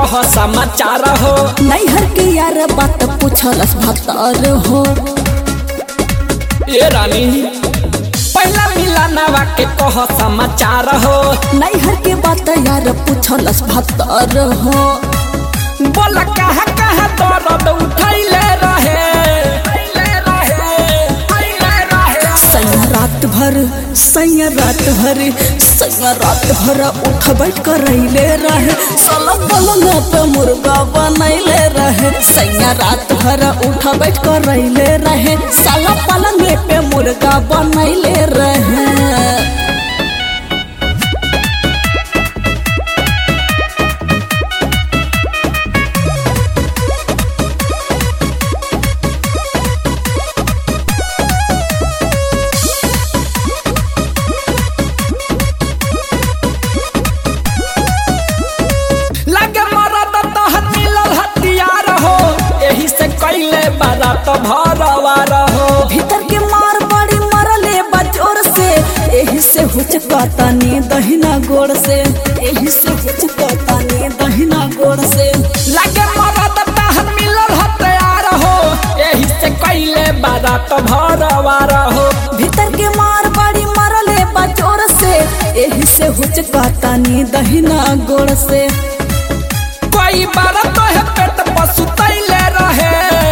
कह समाचार हो नैहर के यार बात पूछलस भतर हो ए रानी पहला मिलानवा के कह समाचार हो नैहर के बात यार पूछलस भतर हो बोला कहा कहा दर्द उठैले रहे सैया रात भर सैया रात भर सैया रात भर उठ बैठ कर रहिले रहे साला पलंग पे मुर्गा बनैले रहे सैया रात भर उठ बैठ कर रहिले रहे साला पलंग पे मुर्गा बनैले रहे लगे मरद तहत मिलल हथियार हो एही से कैले बारात भरवा रहो भीतर के मार बड़ी मरले बजोर से एही से हुचकातानी दहिना गोड़ से एही से हुचकातानी दहिना गोड़ से लगे मरद तहत मिलल हथियार हो एही से कैले बारात भरवा रहो भीतर के मार बड़ी मरले बजोर से एही से हुचकातानी दहिना गोड़ से कोई बार तो है पेट पशु तैले रहे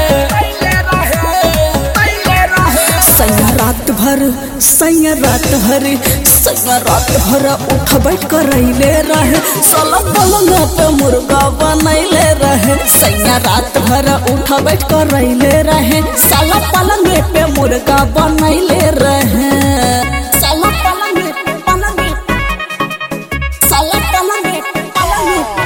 सैया रात भर सैया रात भर सैया रात भर उठ बैठ कर रहिले रहे साला पलंग पे मुर्गा बनैले रहे सैया रात भर उठ बैठ कर रहिले रहे साला पलंग पे मुर्गा बनैले रहे साला पलंग पे पलंग पे साला पलंग पे पलंग पे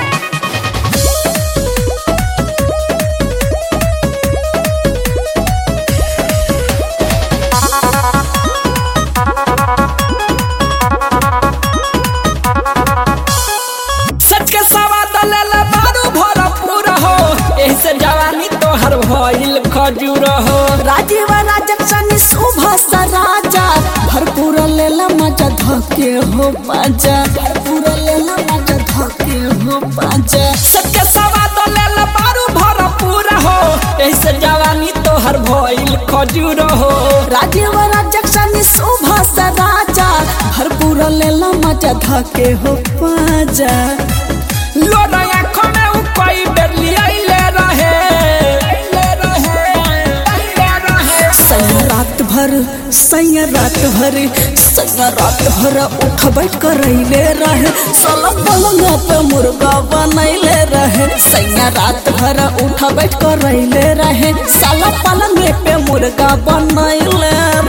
सच के सवाद ले ले बारू भरपूर हो एही से जवानी तोहर भइल खजूर हो राजीव राजक सनी सुबह सा राजा भरपूर लेला मजा धके हो बाजा भरपूर लेला मजा धके हो बाजा सबके सवाद ले ले बारू भरपूर हो एही से जवानी तोहर भइल खजूर हो राजीव राजक सनी सुबह सा राजा भरपूर लेला मजा धके हो बाजा लोरा आँखों में उ कई बेर लियाइले रहे सैया रात भर सैया रात भर सैया रात भर उठ बैठ कर रहिले रहे साला पलंग पे मुर्गा बनैले रहे सैया रात भर उठ बैठ कर रहिले रहे साला पलंग पे मुर्गा बनैले